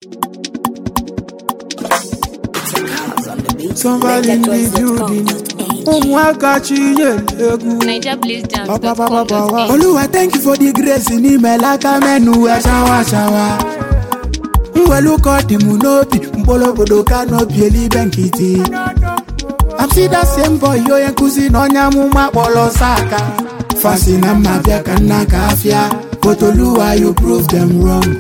Somebody in the building. Ụmụaka chinyere egwu Niger Blaze Dance. Ọpapapapa. Oluwa thank you for the grace n'imela aka menu wee shawa shawa mwelu ka ọ dị m n'obi mkpụrụ obodo ka n'obi elibe nkịtị I'm see that same boy onye nkụzi na onye amụma kpọrọ saka fasi na mma bịa ka nna ka afịa but Oluwa you prove them wrong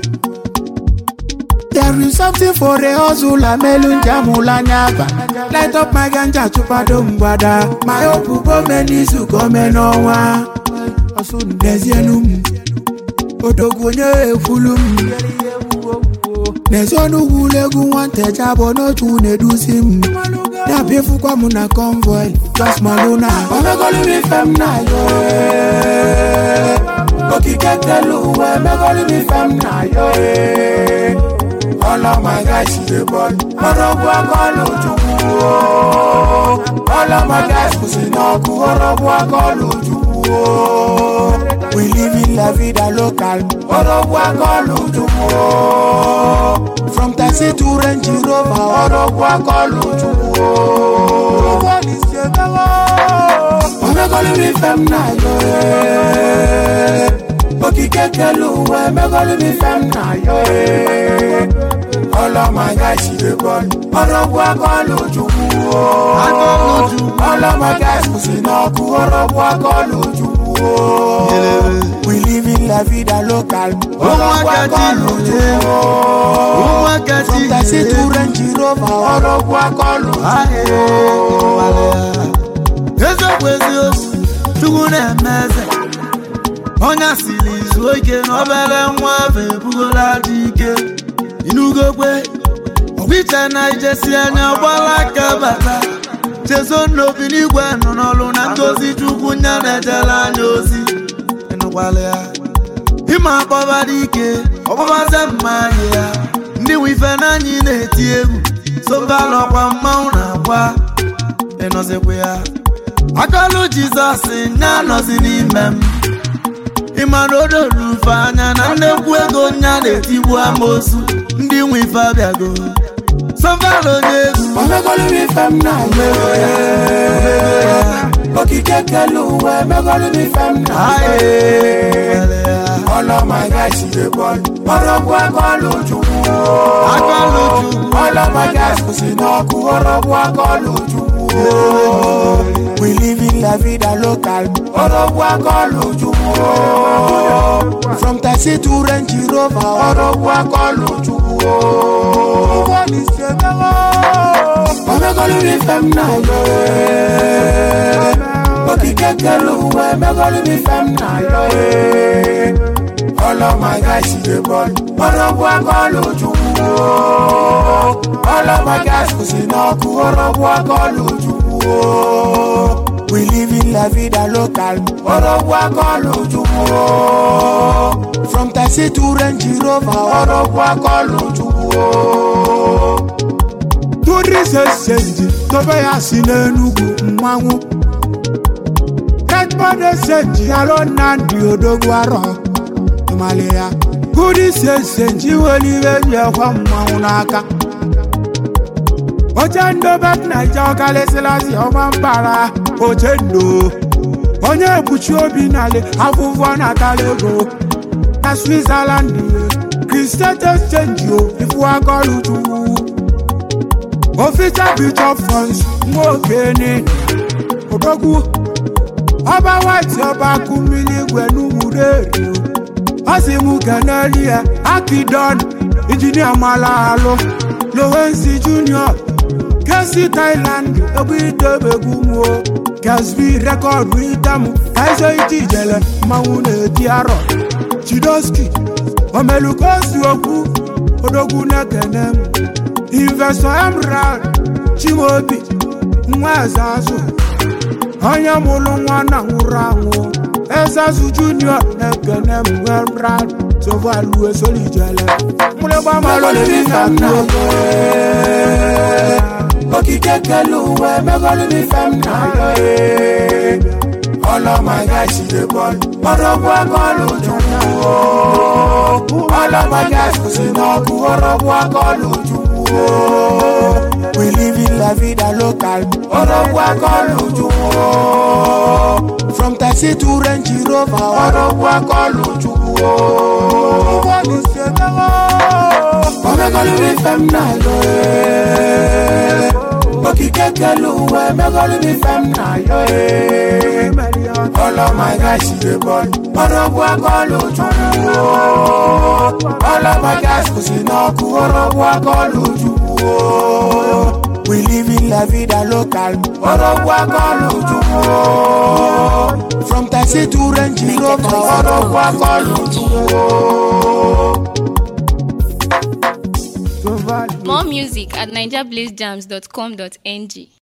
There is something for a hustle amelu njamula anya aba Light up my ganja chụpado mgbada My hope gome n'izu gome n'ọnwa N'ezienu m odogwu onye ekwulu m N'ezi ọnụgwu egwu nwanteja bụ n'otu na-eduzi m Ya bụ ịfụkwa m na convoy Just maluna Omegolu m ife m na yo eh. Okike kelu uwe Omegolu m ife m na yo eh. All of my guys see the ball. Ọrọ̀bù akọ́lù Chukwu o. All of my guys kù sí n'ọkụ. Ọrọ̀bù akọ́lù Chukwu o. We live in la vida local. Ọrọ̀bù akọ́lù Chukwu o. From taxi to Range Rover. Ọrọ̀bù akọ́lù Chukwu o. Nobody say no. Omegolu mi fẹ́ m na yo eh. Okike kelu uwe. Omegolu mi fẹ́ m na yo eh. All of my guys see the ball. Ọrọ̀bù akọ́lù Chukwu o. All of my guys kù sí n'ọkụ. Ọrọ̀bù akọ́lù Chukwu o. We live in la vida local. Ọrọ̀bù akọ́lù Chukwu o. From taxi to Range Rover. Ọrọ̀bù akọ́lù Chukwu o. eziokwu eziokwu chukwu na-eme eze onye asịrị izu ike na obere nwa afọ ebugola dị ike inugokwe ọgbiche na ijesi anya gbala aka bata chezo n'obi n'igwe nọ n'ọrụ na ngozi chukwu nya na-ejere anya ozi ịnụkwala ya ịma akpọba dị ike ọkpọbaze mma anyị ya ndị nwe ife n'anyị na-eti egwu sobalọkwa mmanwụ na-agwa ịnọzikwa ya akọlụ jizọs nya nọzi n'ime m ịma na odolu ufe anya na nnekwu ego nya na-etigbu amosu ndị nwe ife abịago sọval onye egwu Omegolu mi fẹ́ m na yo eh. Okike kelu uwe. Omegolu mi fẹ́ m na yo eh. All of my guys see the ball. Ọrọ̀bù akọ́lù Chukwu o. Akọ́lù Chukwu. All of my guys kù sí n'ọkụ. Ọrọ̀bù akọ́lù Chukwu o. We live in la vida local. Ọrọ̀bù akọ́lù Chukwu o. From taxi to Range Rover. Ọrọ̀bù akọ́lù Chukwu o. Nobody say no. Omegolu mi fẹ́ m na yo eh. Okike kelu uwe. Omegolu mi fẹ́ m na yo eh. All of my guys see the ball. Ọrọ̀bù akọ́lù Chukwu o. All of my guys kù sí n'ọkụ. Ọrọ̀bù akọ́lù Chukwu o. We live in la vida local. Ọrọ̀bù akọ́lù Chukwu o. From taxi to Range Rover. Ọrọ̀bù akọ́lù Chukwu o. Tourism senji tobe ya si n'Enugu mmanwụ. Redmond senji alo Nnamdi Odogwu arọ. tụmalị ya gudi senji nwere ihe ji ekwe mmanwụ n'aka oche ndobe naija ọkalịsịlasị ọma mbara oche ndo onye ekpuchi obi nalị afụfụ natala ego na switzerland kristet exchange o ifu akọlụ chukwu ofisa bishop fons nwa okene odogwu ọba white ọba akụ mmiri igwe n'ụmụreri ọ sị m keneli ya akidon injinia malaalụ lowensi junior kesi thailand egwu idebegwu m o kesbi rekọdụ item kaiso iti ijele mmanwụ na-eti arọ chidoski omelukosi okwu odogwu na-ekene m investọ emerald chimobi nwa eze azụ onye mụrụ nwa na nwụrụ anwụ ezazu junior na-ekene m emerald sovalu esolijele mụlịgba malụliri na nna okike kelu uwe megolu mi fem na yo eh. All of my guys see the ball. Ọ̀rọ̀bù akọ́lù Chukwu. All of my guys kò sí n'ọkụ. Ọ̀rọ̀bù akọ́lù Chukwu. We live in la vida local. Ọ̀rọ̀bù akọ́lù Chukwu. From taxi to Range Rover. Ọ̀rọ̀bù akọ́lù Chukwu. Omegolu mi fem na yo eh. Okike kelu uwe megolu mi fem na yo eh. All of my guys see the ball. Ọ̀rọ̀bù akọ́lù Chukwu. All of my guys kò sí n'ọkụ. Ọ̀rọ̀bù akọ́lù Chukwu. We live in la vida local. Ọ̀rọ̀bù akọ́lù Chukwu. From taxi to Range Rover. Ọ̀rọ̀bù akọ́lù Chukwu. More music at nigerblazejams.com.ng.